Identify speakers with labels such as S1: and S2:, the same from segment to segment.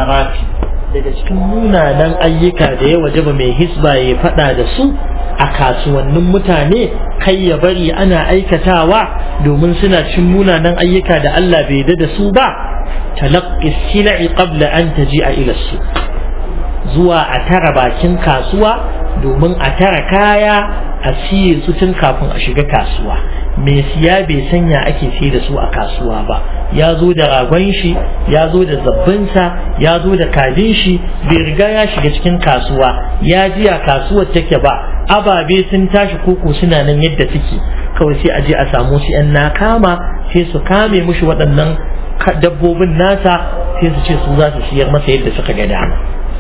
S1: munkarati daga cikin munanan ayyuka da ya wajaba mai hisba ya faɗa da su a kasuwannin mutane kai ya bari ana aikatawa domin suna cin munanan ayyuka da Allah bai yarda da su ba talaqqi sil'i qabla an taji'a ila su zuwa a tara bakin kasuwa domin a tara kaya a siye su tun kafin a shiga kasuwa mai siya bai sanya ake sai da su a kasuwa ba ya zo da ragon shi ya zo da zabbinsa ya zo da kajin shi bai riga ya shiga cikin kasuwa ya ji a kasuwar take ba ababe sun tashi koko suna nan yadda suke kawai sai a je a samu su yan nakama sai su kame mushi waɗannan dabbobin nasa sai su ce su za su siyar masa yadda suka ga dama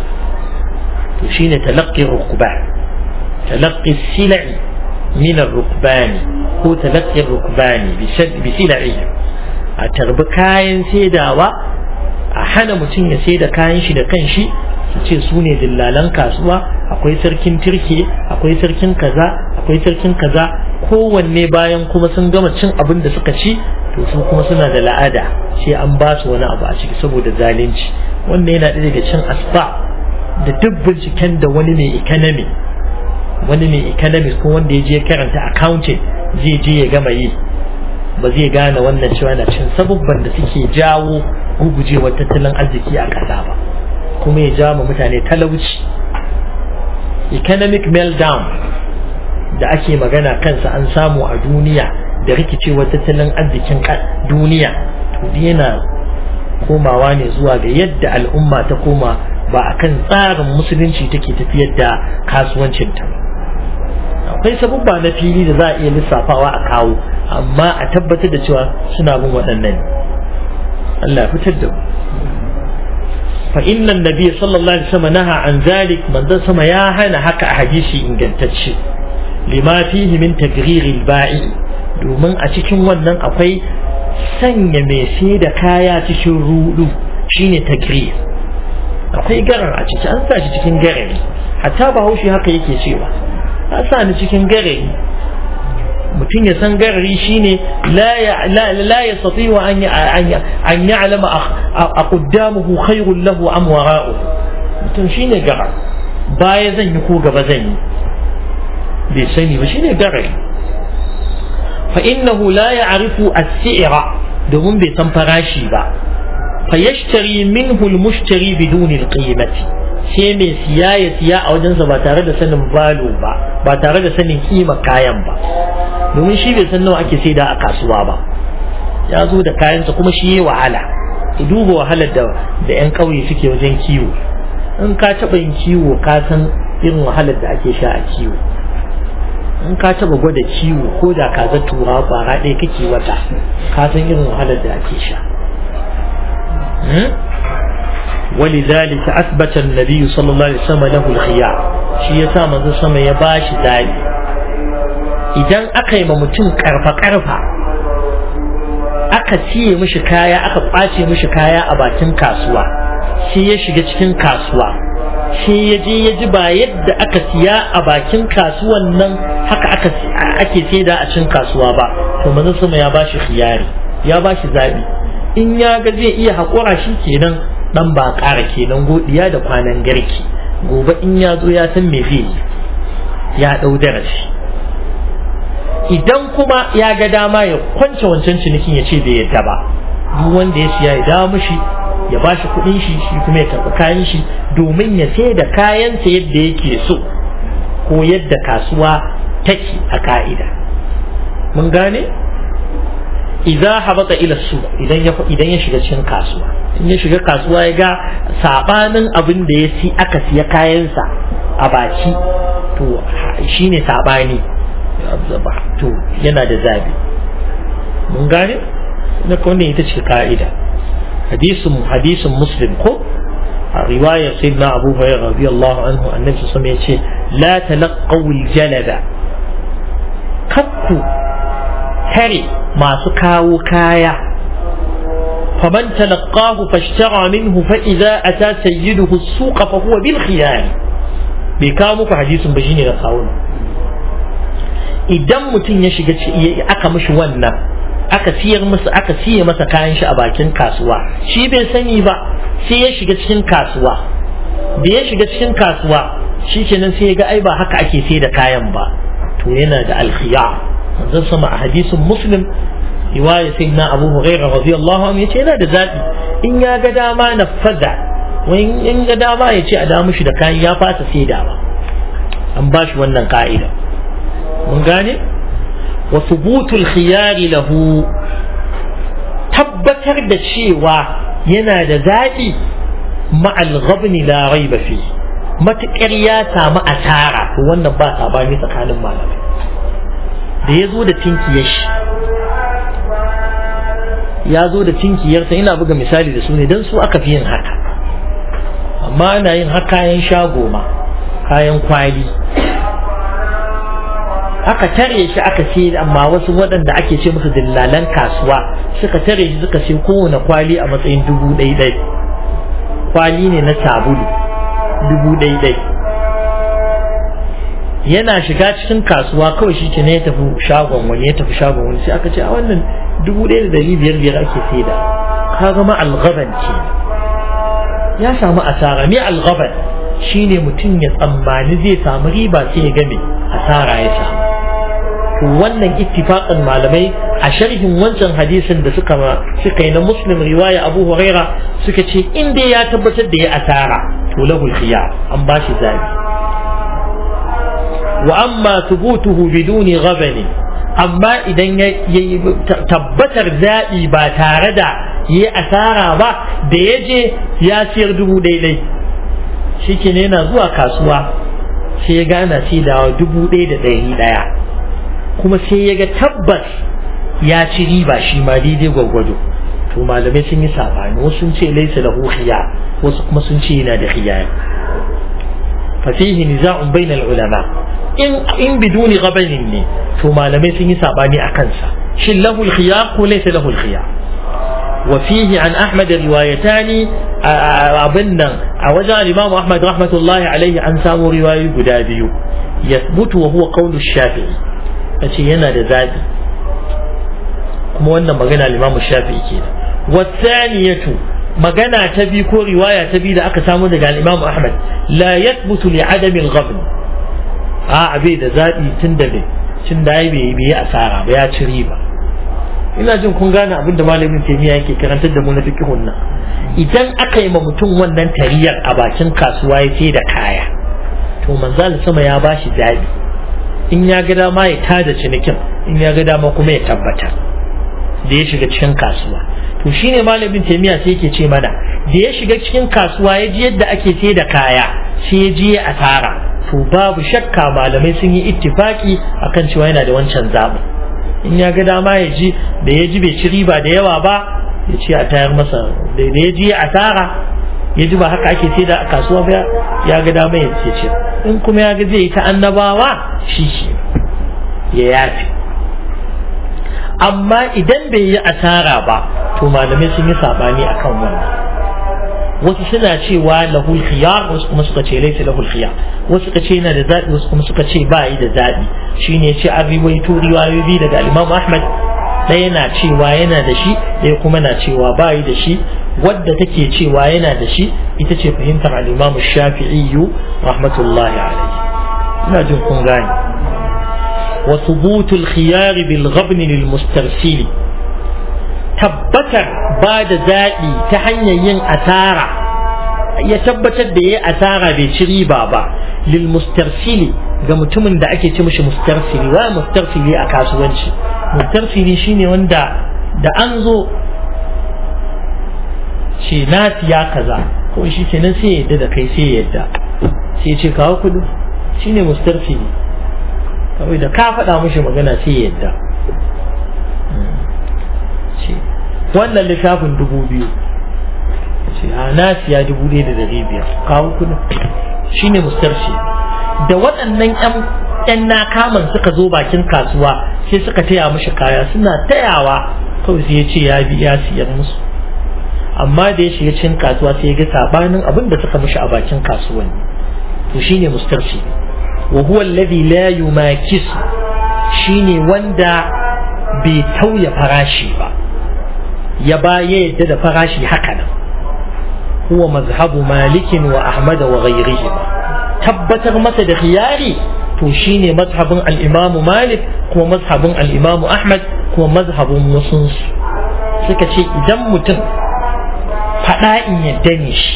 S1: to shine talaqqi rukban talaqqi sil'i min ar-rukbani ko talaqqi rukbani bi sil'i a tarbi kayan saidawa a hana mutum ya saida kayan shi da kanshi su ce su ne dillalan kasuwa akwai sarkin turke akwai sarkin kaza akwai sarkin kaza kowanne bayan kuma sun gama cin abin da suka ci to su kuma suna da la'ada sai an ba su wani abu a ciki saboda zalunci wannan yana ɗaya daga cin asba da duk binciken da wani mai economy wani mai economics ko wanda ya je karanta accounting zai je ya gama yi ba zai gane wannan cewa na cin sabubban da suke jawo gugujewar tattalin arziki a ƙasa ba kuma ya jawo ma mutane talauci economic meltdown da ake magana kansa an samu a duniya da rikicewar tattalin arzikin duniya to yana komawa ne zuwa ga yadda al'umma ta koma ba a kan tsarin musulunci take tafiyar da kasuwancinta akwai sabubba na fili da za a iya lissafawa a kawo amma a tabbatar da cewa suna bin waɗannan Allah fitar da mu fa inna nabiy sallallahu alaihi wasallam naha an zalik manzon sama ya hana haka a hadisi ingantacce lima fihi min tagrir al-ba'i domin a cikin wannan akwai sanya mai sai da kaya cikin rudu shine tagrir akwai garar a ciki an sa shi cikin garari hatta bahaushe haka yake cewa a sa ni cikin garari mutum ya san garari shine la ya sati wa an ya'lama a quddamuhu khairul lahu am wara'uhu mutum shine garar baya zan yi ko gaba zan yi bai sani ba shine garari fa innahu la ya'rifu as-si'ra domin bai san farashi ba fa yashtari minhu al-mushtari biduni al-qimati sai mai siya ya siya a wajensa ba tare da sanin valo ba ba tare da sanin kima kayan ba domin shi bai san nawa ake saida a kasuwa ba ya zo da kayansa kuma shi ya wahala ku duba wahalar da da yan ƙauye suke wajen kiwo in ka taɓa yin kiwo ka san irin wahalar da ake sha a kiwo in ka taɓa gwada kiwo ko da ka za tura kwara ɗaya kake wata ka san irin wahalar da ake sha ولذلك أثبت النبي صلى الله عليه وسلم له الخيار shi yasa manzo sama ya bashi zabi idan aka yi ma mutum karfa karfa aka ciye mishi kaya aka kwace mishi kaya a bakin kasuwa shi ya shiga cikin kasuwa shi ya je ya ji ba yadda aka siya a bakin kasuwan nan haka aka ake saida a cikin kasuwa ba to manzo sama ya bashi khiyari ya bashi zabi in ya ga zai iya haƙura shi kenan dan ba ƙara kenan godiya da kwanan garki gobe in ya zo ya san me zai yi ya ɗau darasi idan kuma ya ga dama ya kwance wancan cinikin ya ce bai yadda ba duk wanda ya siya ya dawo mishi ya ba shi kuɗin shi shi kuma ya karɓi kayan shi domin ya sai da kayansa yadda yake so ko yadda kasuwa take a ka'ida mun gane idza habata ila su idan ya idan ya shiga cikin kasuwa in ya shiga kasuwa ya ga sabanin abin da ya si aka siya kayansa a baki to shine sabani to yana da zabi mun gane na kone ita ce ka'ida hadisin hadisin muslim ko a riwayar sayyidina abu hurairah radiyallahu anhu annabi sallallahu alaihi wasallam yace la talaqaw al-jalada kakku tare masu kawo kaya faman talaqahu fashtara minhu fa idza ata sayyiduhu as-suq fa huwa bil khiyar bai kawo muku hadisin ba shine da kawo idan mutum ya shiga aka mishi wannan aka siyar masa aka siye masa kayan shi a bakin kasuwa shi bai sani ba sai ya shiga cikin kasuwa da ya shiga cikin kasuwa shi kenan sai ya ga ai ba haka ake sai da kayan ba to yana da alkhiya manzon sama a hadisin muslim riwaya sayyidina abu hurairah radiyallahu anhu yace yana da zabi in ya ga dama na fada wani in ga dama ya ce a da mushi da kayan ya fasa sai da ba an ba shi wannan ka'ida mun gane wa thubutul khiyari lahu tabbatar da cewa yana da zaɓi ma'al ghabni la raiba fi matuƙar ya samu asara to wannan ba sabani tsakanin malamai da ya zo da tinkiyar shi ya zo da tinkiyarsa ina buga misali da su ne don su aka fi yin haka amma ana yin haka kayan shago ma kayan kwali aka tare shi aka ce amma wasu waɗanda ake ce musu dillalan kasuwa suka tare shi suka ce kowane kwali a matsayin dubu ɗai ɗai kwali ne na sabulu dubu ɗai ɗai yana shiga cikin kasuwa kawai shi ne ya tafi shagon wani ya tafi shagon wani sai aka ce a wannan dubu ɗaya da ɗari biyar biyar ake saida ka gama algaban ce ya samu asara me algaban shine mutum ya tsammani zai samu riba sai ya game asara ya samu to wannan ittifaqan malamai a sharhin wancan hadisin da suka suka yi na muslim riwaya abu huraira suka ce in dai ya tabbatar da ya asara to lahul khiyar an ba shi zabi wa amma thubutuhu biduni ghabani amma idan ya tabbatar zaɓi ba tare da yi asara ba da ya je ya siyar dubu daidai shi ke yana zuwa kasuwa sai ya gana sai da dubu ɗaya da ɗari ɗaya kuma sai ya ga tabbas ya ci riba shi ma daidai gwagwado to malamai sun yi saɓani wasu sun ce laisa lahu khiya wasu kuma sun ce yana da khiyar fasihi niza'un bainal ulama in in biduni gabanin ne to malamai sun yi sabani a kansa shin lahul khiyar ko laysa lahul khiyar wa fihi an ahmad riwayatani abin nan a wajen al-imam ahmad rahmatullahi alaihi an samu riwayoyi guda biyu yathbutu wa huwa qawlu shafi'i yace yana da zabi kuma wannan magana al-imam shafi'i kenan wa thaniyatu magana ta biyu ko riwaya ta biyu da aka samu daga al-imam ahmad la yathbutu li adami al-ghabn a bai da zaɓi tun da bai tun da ya bai yi asara ba ya ci riba ina jin kun gane abin da malamin taimiyya yake karantar da mu na fiqhun nan idan aka yi ma mutum wannan tariyar a bakin kasuwa ya ce da kaya to manzal sama ya bashi zaɓi in ya ga dama ya tada cinikin in ya ga dama kuma ya tabbata da ya shiga cikin kasuwa to shine malamin taimiyya sai yake ce mana da ya shiga cikin kasuwa ya ji yadda ake sai da kaya sai ya ji asara to babu shakka malamai sun yi ittifaki akan cewa yana da wancan zaɓi in ya ga dama ya ji da ya ji bai ci riba da yawa ba ya ce a tayar masa da ya ji asara ya ji ba haka ake sai da a kasuwa ba ya ga dama ya ce ce in kuma ya ga zai yi ta annabawa shi shi ya yafi amma idan bai yi asara ba to malamai sun yi sabani akan wannan wasu suna cewa lahul khiyar wasu kuma suka ce laisa lahul khiyar wasu suka ce yana da zabi wasu kuma suka ce ba yi da zabi shine ce an riwaito riwayoyi daga Imam Ahmad ɗaya na cewa yana da shi ɗaya kuma na cewa ba yi da shi wadda take cewa yana da shi ita ce fahimtar al-Imam Shafi'i rahmatullahi alaihi ina jin kun gane wa thubutul khiyar bil ghabn lil mustarsil tabbatar ba da zaɓi ta hanyar yin asara ya tabbatar da ya asara bai ci riba ba lil mustarsili ga mutumin da ake ce mishi mustarsili wa mustarsili a kasuwanci mustarsili shine wanda da an zo ce na siya kaza ko shi ke nan sai ya yadda da kai sai ya yadda sai ya ce kawo kudu shine mustarsili kawai da ka faɗa mishi magana sai ya yadda ce wannan littafin dubu biyu ce a na siya dubu ɗaya da dari biyar kawo kudin shi ne mustarci da waɗannan ƴan na kaman suka zo bakin kasuwa sai suka taya mishi kaya suna tayawa kawai sai ya ce ya bi ya siyar musu amma da ya shiga cikin kasuwa sai ya ga sabanin abin da suka mishi a bakin kasuwanni to shine mustarci wa huwa alladhi la yumakis shine wanda bai tauya farashi ba ya ba ya yadda da farashi haka nan huwa mazhabu malikin wa ahmad wa ghayrihima tabbatar masa da khiyari to shine mazhabin al-imamu malik kuma mazhabin al-imamu ahmad kuma mazhabin wasunsu suka ce idan mutum faɗa in yadda ne shi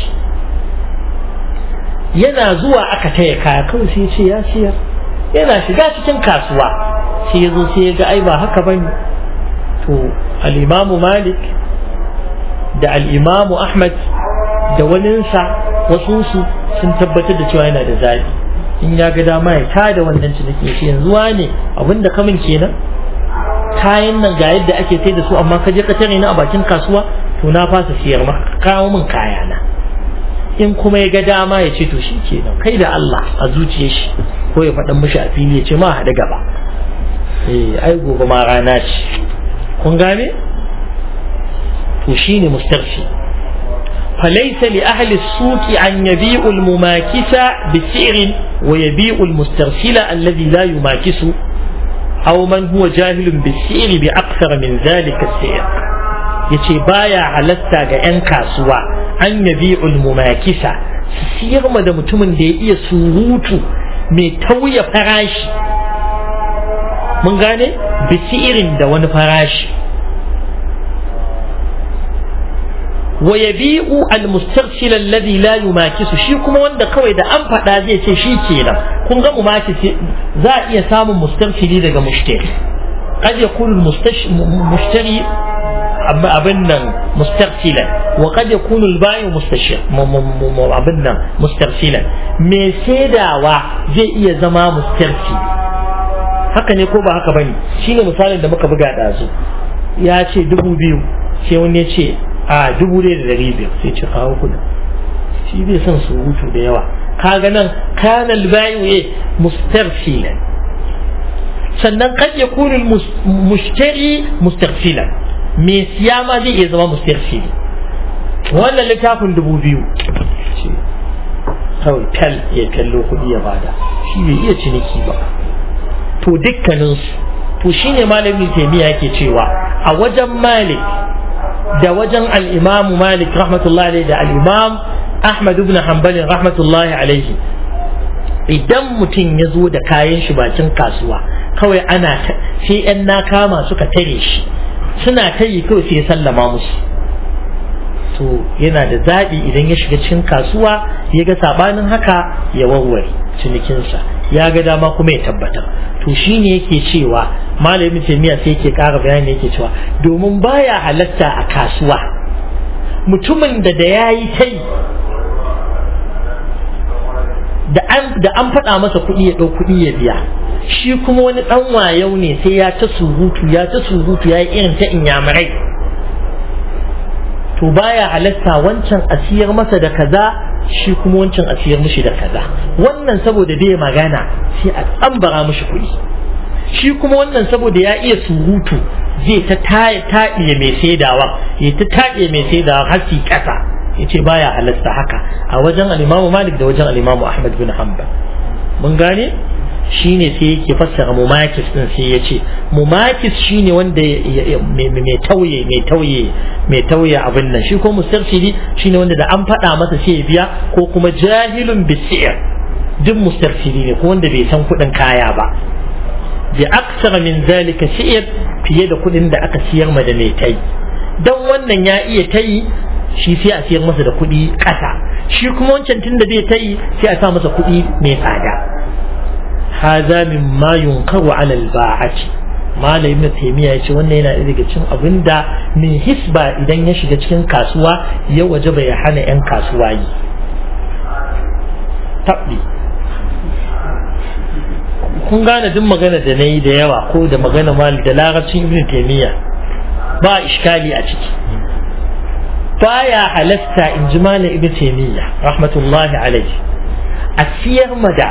S1: yana zuwa aka taya kaya kawai sai ce ya siyar yana shiga cikin kasuwa sai ya zo sai ya ga ai ba haka ba ne to al'imamu malik da al'imamu ahmad da waninsa wasunsu sun tabbatar da cewa yana da zaɓi in ya ga dama ya tada wannan ciniki shi yanzu ne abinda kamun kenan kayan nan ga yadda ake sai da su amma ka je ka tare ni a bakin kasuwa to na fasa siyar maka kawo min kayana in kuma ya ga dama ya ce to shi kenan kai da Allah a zuciyar shi ko ya faɗan mishi a fili ya ce ma haɗu gaba eh ai gobe ma rana ce kun gane to shine mustarfi فليس لأهل السوق أن يبيعوا المماكس بسعر ويبيع المسترسل الذي لا يماكس أو من هو جاهل بالسعر بأكثر من ذلك السعر yace baya halatta ga 'yan kasuwa an yabi ulmumakisa su siyar ma da mutumin da ya iya surutu mai tauya farashi mun gane bisi irin da wani farashi wa yabi'u al-mustarsil alladhi la yumakisu shi kuma wanda kawai da an faɗa zai ce shi kenan kun ga mumakisi za a iya samun mustarsili daga mushtari qad yakunu mushtari abin nan mustarsilan wa qad yakunu al-ba'i mustashir abin nan mustarsilan me saidawa zai iya zama mustarsili haka ne ko ba haka bane shine misalin da muka buga dazu ya ce dubu biyu sai wani ya ce a dubu ɗaya da ɗari biyar sai ce kawo kuɗin shi bai son surutu da yawa kaga nan kana albayu ya mustarsilan sannan kad ya kuni mushtari mustarsilan me siya ma zai iya zama mustarsili wannan littafin dubu biyu kawai tal ya kallo kuɗi ya bada shi bai iya ciniki ba to dukkaninsu to shine malamin taimiya yake cewa a wajen malik da wajen al'imamu malik rahmatullahi alaihi da al'imam ahmad ibn hanbalin rahmatullahi alaihi idan mutum ya zo da kayan shi bakin kasuwa kawai ana sai yan na kama suka tare shi suna ta yi kawai sai ya sallama musu to yana da zaɓi idan ya shiga cikin kasuwa ya ga saɓanin haka ya warware cinikinsa ya ga dama kuma ya tabbatar to shine yake cewa malamin taimiya sai yake ƙara bayani yake cewa domin baya halatta a kasuwa mutumin da da ya yi ta yi da an faɗa masa kuɗi ya ɗau kuɗi ya biya shi kuma wani ɗan wayau ne sai ya ta surutu ya ta surutu ya yi irin ta inyamurai to baya halatta wancan a siyar masa da kaza shi kuma wancan a siyar mishi da kaza wannan saboda bai magana sai a tsambara mishi kuɗi shi kuma wannan saboda ya iya surutu zai ta taɗiye mai saidawa ya ta taɗiye mai saidawa har su ƙasa ya ce baya halasta haka a wajen alimamu malik da wajen alimamu ahmad bin hanbal mun gane shine sai yake fassara mumakis din sai ya ce mumakis shine wanda mai tauye mai tauye mai tauye abin nan shi ko mustarsili shine wanda da an faɗa masa sai ya biya ko kuma jahilun bisir duk mustarsili ne ko wanda bai san kuɗin kaya ba bi aksara min zalika shi'ir fiye da kuɗin da aka siyar ma da mai tai dan wannan ya iya tayi shi sai a siyar masa da kuɗi ƙasa shi kuma wancan tun da bai tayi sai a sa masa kuɗi mai tsada هذا مما ينكر على الباعة malam ibn taymiya yace wannan yana daga cikin abinda mai hisba idan ya shiga cikin kasuwa ya waje bai hana yan kasuwa yi tabbi kun gane duk magana da nayi da yawa ko da magana mali da larabcin ibn taymiya ba iskali a ciki baya halasta in ji malam ibn taymiya rahmatullahi alaihi a siyar mada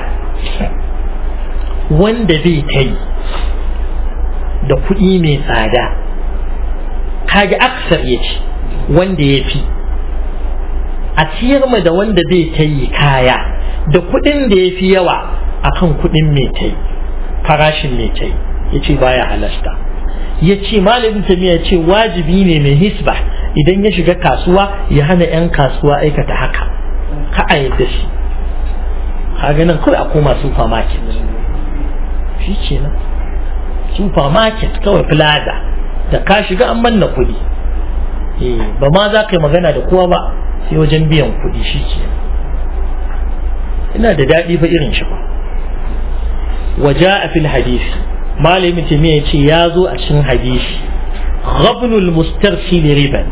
S1: wanda bai ta yi da kuɗi mai tsada kaga aksar ya ce wanda ya fi a ciyar ma da wanda bai ta yi kaya da kuɗin da ya fi yawa akan kuɗin mai ta yi farashin mai ta yi ya ce baya halasta ya ce malamin tamiya ya ce wajibi ne mai hisba idan ya shiga kasuwa ya hana 'yan kasuwa aikata haka ka a yadda shi kaga nan kawai a koma supermarket shi ke nan supermarket kawai plaza da ka shiga an manna kuɗi ba ma za ka yi magana da kowa ba sai wajen biyan kuɗi shi ke ina da daɗi fa irin shi ba waja a fil hadisi malamin jami'a ya ce ya zo a cikin hadisi ghabnul mustarsil riban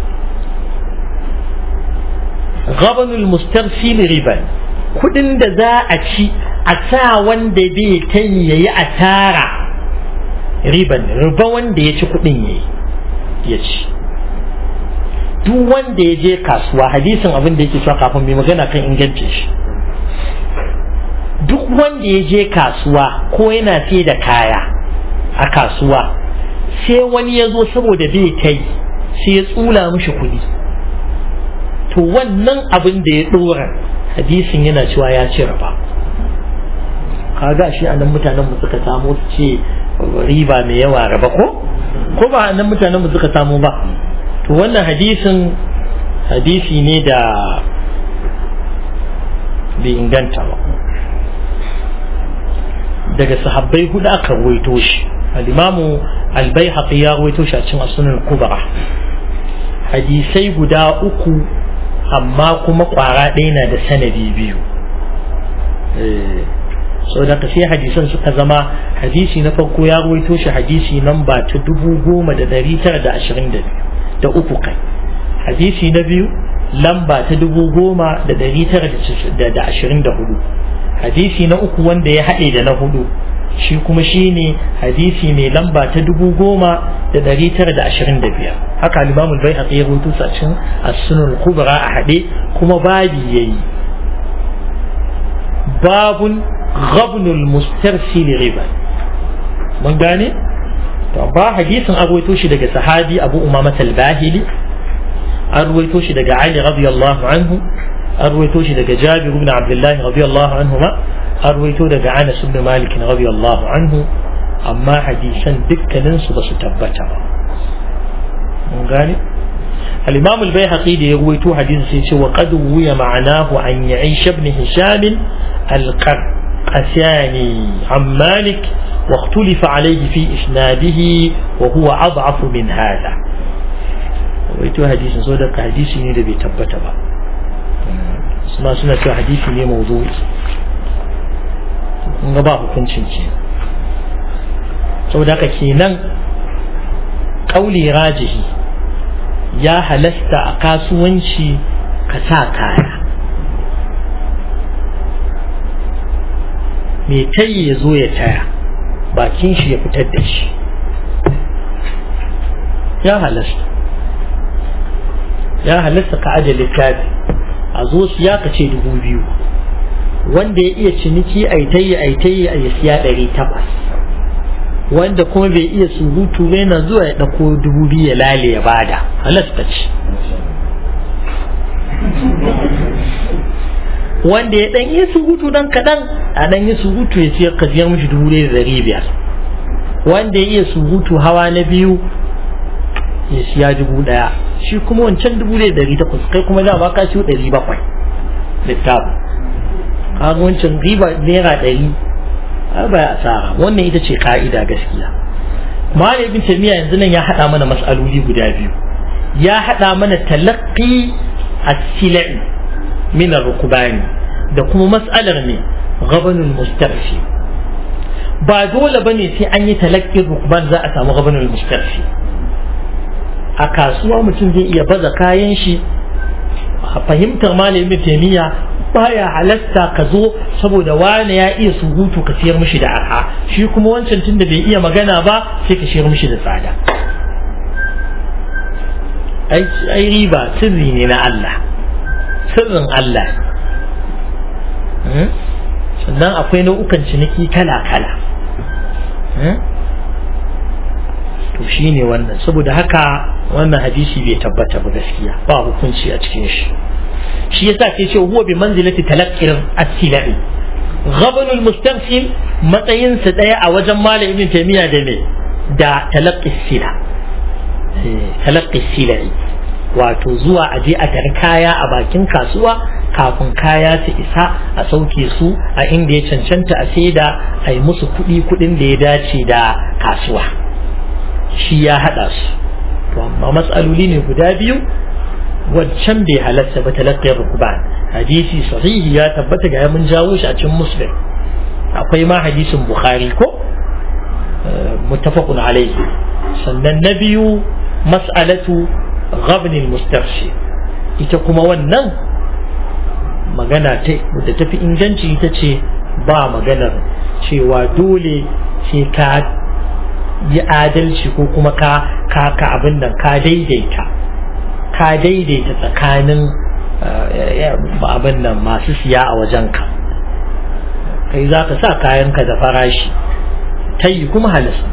S1: ghabnul mustarsil riban kudin da za a ci a sa wanda bai kai yayi asara riban riba wanda ya ci kudin yayi ya ci duk wanda ya je kasuwa hadisin abin da yake cewa kafin mai magana kan ingancin shi duk wanda ya je kasuwa ko yana sai da kaya a kasuwa sai wani ya zo saboda bai kai sai ya tsula mishi kuɗi to wannan abin da ya ɗora hadisin yana cewa ya ci raba kaga shi a nan mutanen mu suka samu su ce riba mai yawa raba ko ko ba nan mutanen mu suka samu ba to wannan hadisin hadisi ne da bai inganta ba daga sahabbai hudu aka ruwaito shi al-imamu al-baihaqi ya ruwaito shi a cikin as-sunan kubra hadisai guda uku amma kuma kwara ɗaya na da sanadi biyu sau da sai hadisan suka zama hadisi na farko ya ruwaito shi hadisi nan ba ta dubu goma da dari tara da ashirin da biyu da uku kai hadisi na biyu lamba ta dubu goma da dari tara da ashirin da hudu hadisi na uku wanda ya haɗe da na hudu shi kuma shi ne hadisi mai lamba ta dubu goma da dari tara da ashirin da biyar haka limamul bai haƙi ya rubutu a cikin as-sunan kubra a haɗe kuma babi yayi babun ghabnul mustarsil riba mun gane to ba hadisin an ruwaito shi daga sahabi abu umama al-bahili an ruwaito shi daga ali radiyallahu anhu an ruwaito shi daga jabir ibn abdullah radiyallahu anhu ma an ruwaito daga anas ibn malik radiyallahu anhu amma hadisan dukkanin su basu tabbata ba mun gane الإمام البيهقي دي يرويتو حديث سيتي وقد روي معناه عن يعيش بن هشام القرقساني عن مالك واختلف عليه في إسناده وهو أضعف من هذا رويتو حديث صدق حديث ني دبي تبتا با سما سنة حديث ني موضوع in ba hukuncin ce saboda haka kenan kauli rajihi ya halasta a kasuwanci ka sa kaya mai tayi ya zo ya taya bakin shi ya fitar da shi ya halasta ya halasta ka aje littafi a zo siya ka ce dubu biyu wanda ya iya ciniki aitayi aitayi a ya siya ɗari takwas wanda kuma bai iya surutu ba yana zuwa ya ɗauko dubu biyu ya lale ya bada halasta ce wanda ya ɗan iya surutu dan kaɗan a ɗan yi surutu ya siyar ka siyar mishi dubu ɗaya da ɗari biyar wanda ya iya surutu hawa na biyu ya siya dubu ɗaya shi kuma wancan dubu ɗaya da ɗari takwas kai kuma za ba ka siyo ɗari bakwai littafin kaga wancan riba naira ɗari ba ya asara wannan ita ce ka'ida gaskiya malam ibn tamiya yanzu nan ya haɗa mana mas'aloli guda biyu ya haɗa mana talaqqi as-silai min ar-rukbani da kuma mas'alar ne ghabanul mustarfi ba dole bane sai an yi talaqqi rukban za a samu ghabanul mustarfi a kasuwa mutum zai iya baza kayan shi fahimtar malam ibn tamiya baya halatta ka zo saboda wani ya iya surutu ka siyar mishi da arha shi kuma wancan tun da bai iya magana ba sai ka siyar mishi da tsada ai riba sirri ne na Allah sirrin Allah sannan akwai nau'ukan ciniki kala-kala to shi ne wannan saboda haka wannan hadisi bai tabbata ba gaskiya ba hukunci a cikin shi shi yasa ke ce huwa bi manzilati talaqqir as-silai ghabanul mustansil matsayin sa daya a wajen malam ibn taymiya da me da talaqqis sila talaqqis silai wato zuwa aje a tar kaya a bakin kasuwa kafin kaya su isa a sauke su a inda ya cancanta a saida a yi musu kuɗi kuɗin da ya dace da kasuwa shi ya haɗa su to amma matsaloli ne guda biyu wancan bai halatta ba talaqqiyar rukban hadisi sahihi ya tabbata ga mun jawo shi a cikin muslim akwai ma hadisin bukhari ko muttafaqun alayhi sannan na biyu mas'alatu ghabn al-mustarshi ita kuma wannan magana ta da tafi inganci ita ce ba maganar cewa dole sai ka yi adalci ko kuma ka ka ka abin nan ka daidaita ka daidaita tsakanin abin nan masu siya a wajenka kai za ka sa kayanka da farashi ta yi kuma halasta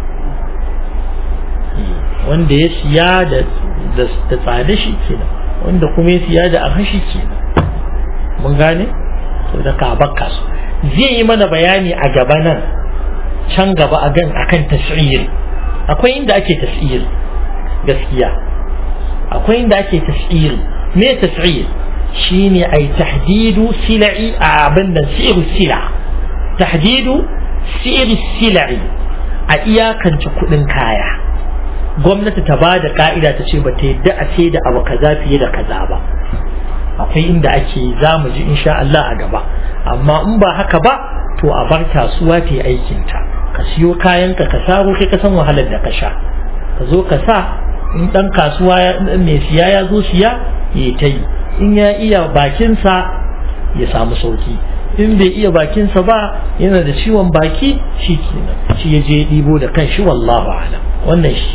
S1: wanda ya siya da tsada shi kenan wanda kuma ya siya da arhashi kenan mun gane to da ka bakka su zai yi mana bayani a gaba nan can gaba a gan akan tasiri akwai inda ake tasiri gaskiya akwai inda ake tasiri me tasiri shine ai tahdidu sila'i a abin nan siru sila tahdidu siru sila'i a iyakance kudin kaya gwamnati ta ba da ka'ida ta ce ba ta yadda a ce da abu kaza fiye da kaza ba akwai inda ake za mu ji insha Allah a gaba amma in ba haka ba to a bar kasuwa ta yi aikinta ka siyo kayanka ka saro kai ka san wahalar da ka sha ka zo ka sa in dan kasuwa mai siya ya zo siya ya ta yi in ya iya bakinsa ya samu sauki in bai iya bakinsa ba yana da ciwon baki shi kenan shi ya je ɗibo da kan shi wallahu alam wannan shi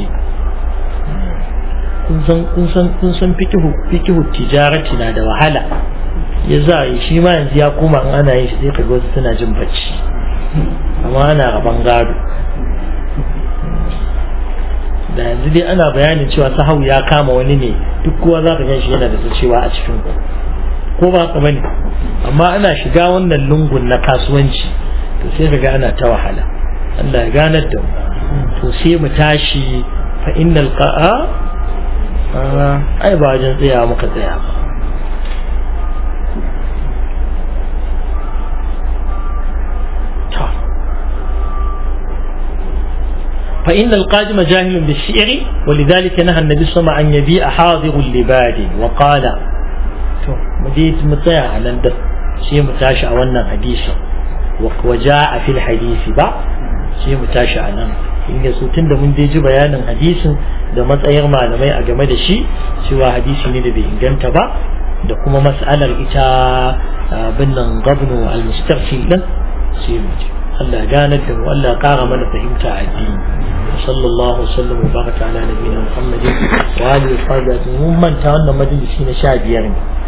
S1: kun san kun san kun san fikihu fikihu tijarati na da wahala ya za yi shi ma yanzu ya koma in ana yin shi sai kaga wasu suna jin bacci amma ana raban gado da yanzu dai ana bayanin cewa sahau ya kama wani ne duk kowa za ka gan shi yana da cewa a cikin ku ko ba ka bane amma ana shiga wannan lungun na kasuwanci to sai ka ga ana ta wahala Allah ya ganar da mu to sai mu tashi fa innal qa'a ai ba wajen tsaya muka tsaya ba فإن القادم جاهل بالشعر ولذلك نهى النبي صلى الله عليه وسلم أن يبيع حاضر لباد وقال مديت متاع على شيء متاشا وانا حديثا وجاء في الحديث با شيء متاشا على in ya tun da mun je ji bayanin hadisin da matsayar malamai a game da shi cewa hadisi ne da bai inganta ba da kuma mas'alar ita binnan gabnu al-mustarfi din sai mu ji Allah ganar da mu Allah kara mana fahimta a addini sallallahu sallam wa baraka ala nabiyina muhammadin wa alihi wa sahbihi mun manta wannan majalisi na 15 ne